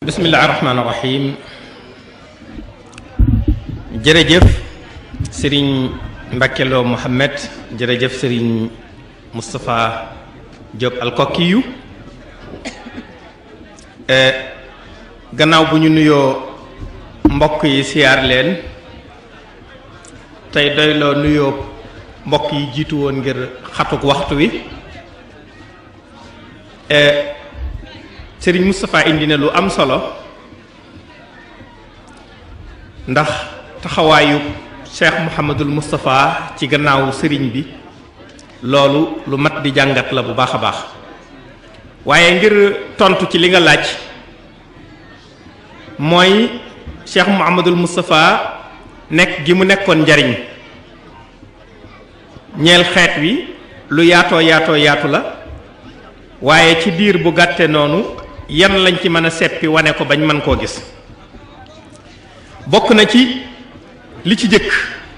bismillahi rahmaani rahim jërëjëf sëriñ Mbakkeloo Mohamed jërëjëf sëriñ Moustapha Diop alkokiyu gannaaw bu ñu nuyoo mbokk yi siyaar leen tey doyloo nuyoo mbokk yi jiitu woon ngir xatuk waxtu wi sëriñ Moustapha indi na lu am solo ndax taxawaayu Cheikh Mouhamadul Moustapha ci gannaaw sëriñ bi loolu lu mat di jàngat la bu baax a baax waaye ngir tontu ci li nga laaj mooy Cheikh Mouhamadul Moustapha nekk gi mu nekkoon njariñ ñeel xeet wi lu yaatoo yaatoo yaatu la waaye ci diir bu gàtte noonu yan lañ ci mën a seppi wane ko bañ mën koo gis bokk na ci li ci jëkk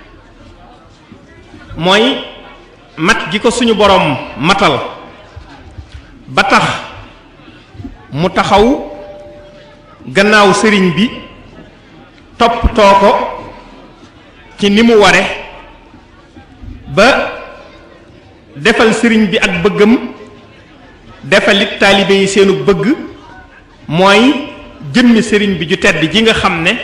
mooy mat gi ko suñu boroom matal ba tax mu taxaw gannaaw sëriñ bi toppatoo ko ci ni mu ware ba defal sëriñ bi ak bëggam defalit taalibe yi seenu bëgg mooy jëmmi sëriñ bi ju tedd ji nga xam ne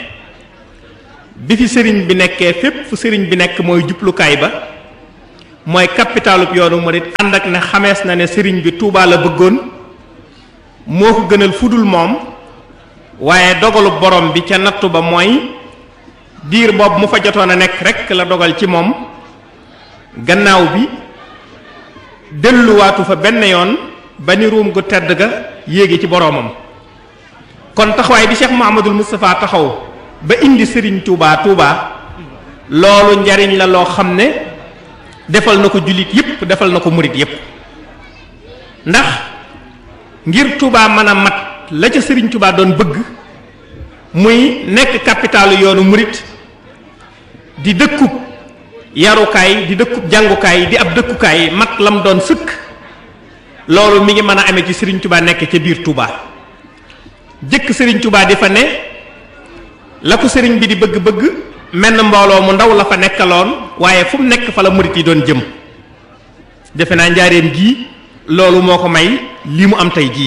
bi fi sëriñ bi nekkee fépp fu sëriñ bi nekk mooy jublukaay ba mooy capitalub yoonu murit ànd ak ne xamees na ne sëriñ bi Tuubaa la bëggoon moo ko gënal fudul moom waaye dogalu borom bi ca nattu ba mooy diir boobu mu fa jotoon a nekk rekk la dogal ci moom gannaaw bi delluwaatu fa benn yoon ba ni ruum gu tedd ga yéegi ci boroomam kon taxawaay bi Cheikh Mouhamadul Moustapha taxaw ba indi Serigne Touba Touba loolu njariñ la loo xam ne defal na ko jullit yépp defal na ko murit yépp ndax ngir Touba mën a mat la ca Serigne Touba doon bëgg muy nekk capitalu yoonu murit di dëkkub yarukaay di dëkkub jàngukaay di ab dëkkukaay mat lam doon sëkk loolu mi ngi mën a amee ci Serigne Touba nekk ca biir Touba jëkk Serigne Touba di fa ne la ko Serigne bi di bëgg-bëgg menn mbooloo mu ndaw la fa nekkaloon waaye fu mu nekk fa la murit yi doon jëm defe naa njaareem gii loolu moo ko may lii mu am tey jii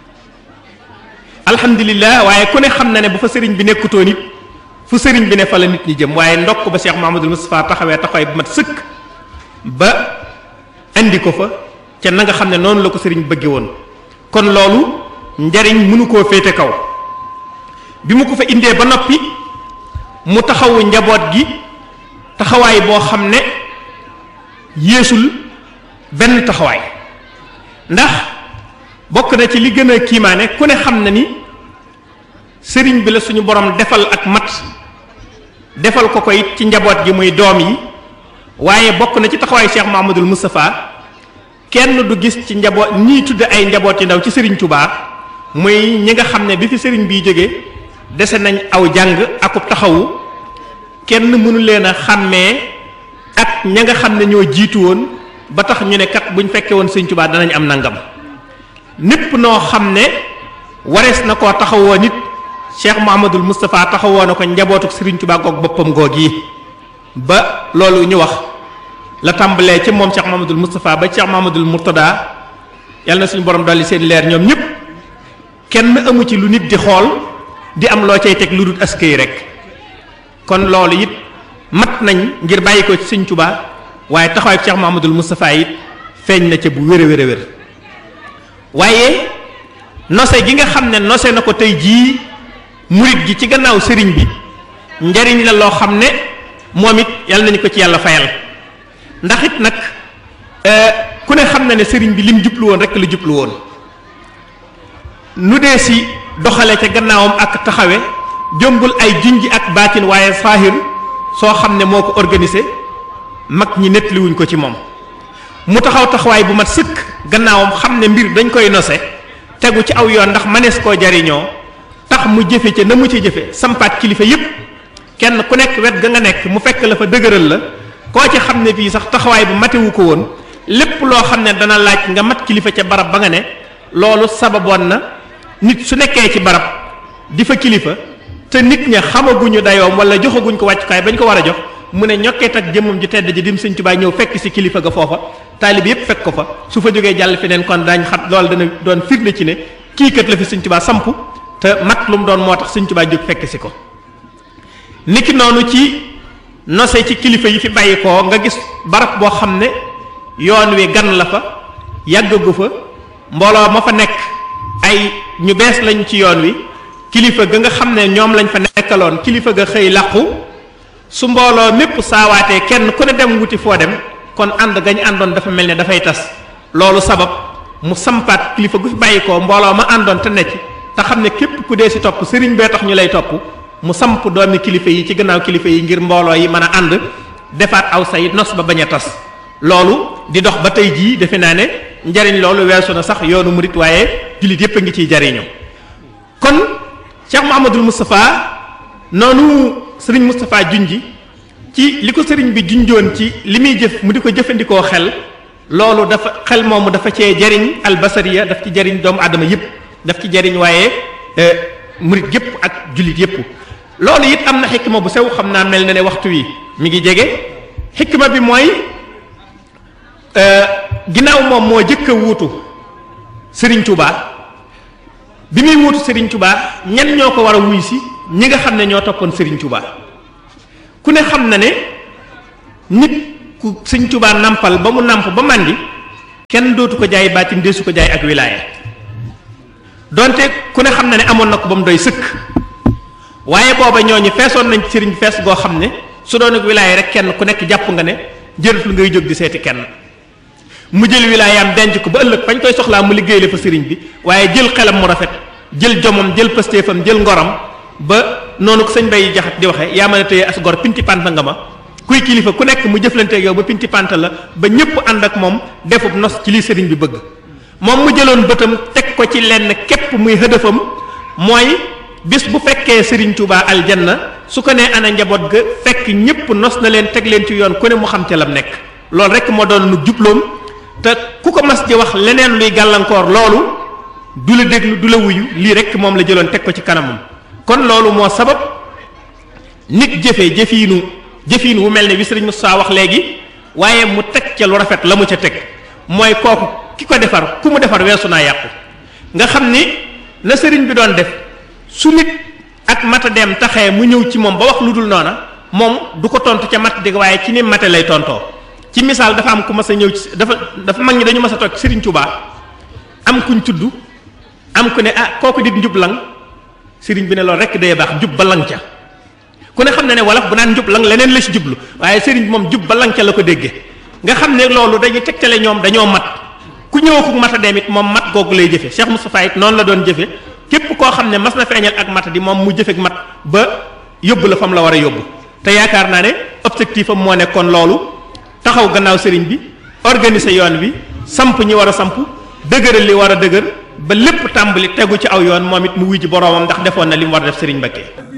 alhamdulilah waaye ku ne xam na ne bu fa Serigne bi nekkutoon it fu Serigne bi ne fa la nit ñi jëm waaye ndokk ba Cheikh Mouhamadul Moustapha taxawee taxawee bu mat sëkk ba indi ko fa. ca na nga xam ne noonu la ko sëriñ bëgge woon kon loolu njariñ mënu koo féete kaw bi mu ko fa indee ba noppi mu taxawu njaboot gi taxawaay boo xam ne yéesul benn taxawaay ndax bokk na ci li gën a kiimaane ku ne xam na ni sëriñ bi la suñu borom defal ak mat defal ko ko it ci njaboot gi muy doom yi waaye bokk na ci taxawaay Cheikh Mouhamadoul Moustapha kenn du gis ci njaboot ñii tudde ay njaboot yi ndaw ci sëriñ Touba muy ñi nga xam ne bi fi sëriñ biy jóge dese nañ aw jàng akub taxawu kenn mënu leen a xàmmee ak ña nga xam ne ñoo jiitu woon ba tax ñu ne kat buñ fekkee woon sëriñ Touba danañ am nangam népp noo xam ne warees na koo taxawoo nit Cheikh Mouhamadoul Moustapha taxawoo na ko njabootuk sëriñ Touba goog boppam goog yi ba loolu ñu wax la tàmbalee ci moom Cheikh Mamadul Moustapha ba Cheikh Mamadul Mourtada yàlla na suñu borom dolli seen leer ñoom ñëpp kenn amu ci lu nit di xool di am loo cay teg lu dul askay rek kon loolu it mat nañ ngir bàyyi ko ci Sëñ Tuubaa waaye taxawaay Cheikh Mamadul Moustapha it feeñ na ca bu wér a wér a wér waaye nose gi nga xam ne nose na ko tey jii murit gi ci gannaaw sëriñ bi njariñ la loo xam ne moom it yàlla nañu ko ci yàlla fayal ndax it nag ku ne xam na ne sëriñ bi lim jublu woon rek la jublu woon nu dee si doxale ca gannaawam ak taxawe jëmbul ay junj ak baatin waaye saahir soo xam ne moo ko organisé mag ñi nettaliwuñ ko ci moom mu taxaw taxawaay bu mat sëkk gannaawam xam ne mbir dañ koy nose tegu ci aw yoon ndax manees koo jariñoo tax mu jëfe ca na mu ci jëfe sampaat kilifa yépp kenn ku nekk wet ga nga nekk mu fekk la fa dëgëral la koo ci xam ne fii sax taxawaay bu matewu ko woon lépp loo xam ne dana laaj nga mat kilifa ca barab ba nga ne loolu sababoon na nit su nekkee ci barab di fa kilifa te nit ña xamaguñu dayoom wala joxaguñ ko wàccukaay bañ ko war a jox mu ne ñokkeet ak jëmmam ji tedd ji dim sëñ Tuubaa ñëw fekk si kilifa ga foofa taalib yépp fekk ko fa su fa jógee jàll feneen kon daañ xam loolu dana doon firnde ci ne kii kat la fi sëñ Tuubaa samp te mat lu mu doon moo tax sëñ Tuubaa jóg fekk si ko niki noonu ci nose ci kilifa yi fi bàyyi koo nga gis barab boo xam ne yoon wi gan la fa yàggagu fa mbooloo ma fa nekk ay ñu bees lañ ci yoon wi kilifa ga nga xam ne ñoom lañ fa nekkaloon kilifa ga xëy làqu su mbooloo mépp saawaatee kenn ku ne dem wuti foo dem kon ànd gañ àndoon dafa mel ne dafay tas loolu sabab mu sampaat kilifa gu fi bàyyi ko mbooloo ma àndoon te ne ci te xam ne képp ku dee si topp sëriñ bee tax ñu lay topp mu samp doomi kilifa yi ci gannaaw kilifa yi ngir mbooloo yi mën a ànd defaat aw say nos ba bañ a tas loolu di dox ba tey jii defe naa ne njariñ loolu weesu na sax yoonu murit waaye jullit yépp a ngi ciy jariñoo kon Cheikh Mouhamadul Moustapha noonu sëriñ Moustapha junji ci li ko sëriñ bi junjoon ci li muy jëf mu di ko jëfandikoo xel loolu dafa xel moomu dafa cee jariñ albasariya daf ci jariñ doomu aadama yépp daf ci jariñ waaye murit yépp ak jullit yépp loolu it am na xikma bu sew xam naa mel na ne waxtu wi mi ngi jege xikma bi mooy ginnaaw moom moo jëkk a wuutu Serigne Touba bi muy wuutu Serigne Touba ñan ñoo ko war a wuy si ñi nga xam ne ñoo toppoon Serigne Touba ku ne xam na ne nit ku Serigne Touba nampal ba mu namp ba màndi kenn dootu ko jaay baatin deesu ko jaay ak wilaaya donte ku ne xam na ne amoon na ko ba mu doy sëkk waaye booba ñooñu feesoon nañ ci sëriñ fees goo xam ne su doon ak wilaaya rek kenn ku nekk jàpp nga ne jërëtul ngay jóg di seeti kenn mu jël wilaayaam denc ko ba ëllëg fañ koy soxlaa mu liggéey la fa sëriñ bi waaye jël xelam mu rafet jël jomam jël pëstéefam jël ngoram ba noonu ko sëñ bay jaxat di waxe yaa mën a téye as gor pinti panta nga ma kuy kilifa ku nekk mu jëflanteeg yow ba pinti panta la ba ñëpp ànd ak moom defub nos ci li sëriñ bi bëgg moom mu jëloon bëtam teg ko ci lenn képp muy hëdëfam mooy bis bu fekkee Serigne Touba aljanna su ko nee ana njaboot ga fekk ñëpp nos na leen teg leen ci yoon ku ne mu xam ca lam nekk loolu rek moo doon nu jubloom te ku ko mas di wax leneen luy gàllankoor loolu du la déglu du la wuyu lii rek moom la jëloon teg ko ci kanamam kon loolu moo sabab nit jëfee jëfiinu jëfiin wu mel ne bi Serigne Moussa wax léegi waaye mu teg ca lu rafet la mu ca teg mooy kooku ki ko defar ku mu defar weesu naa yàqu nga xam ni na sëriñ bi doon def su nit ak mata dem taxee mu ñëw ci moom ba wax lu dul noona moom du ko tontu ca mat dégg waaye ci ni mate lay tontoo ci misaal dafa am ku mas a ñëw ci dafa dafa mag ñi dañu mas a toog sëriñ Tuubaa am kuñ tudd am ku ne ah kooku dit njub lang sëriñ bi ne loolu rek day baax njub ba lang ca ku ne xam ne ne wolof bu naan njub lang leneen la ci jublu waaye sëriñ bi moom jub ba lang ca la ko déggee nga xam ne loolu dañuy tegtale ñoom dañoo mat ku ñëw ku mat a dem it moom mat googu lay jëfe Cheikh Moustapha it noonu la doon jëfe képp koo xam ne mas na feeñal ak mat di moom mu jëfek mat ba yóbbu la fa mu la war a yóbbu te yaakaar naa ne objectif am moo nekkoon loolu taxaw gannaaw sëriñ bi organiser yoon wi samp ñi war a samp dëgëral li war a dëgër ba lépp tàmbali tegu ci aw yoon moom it mu wuy ji boroomam ndax defoon na li mu war a def sëriñ Mbakke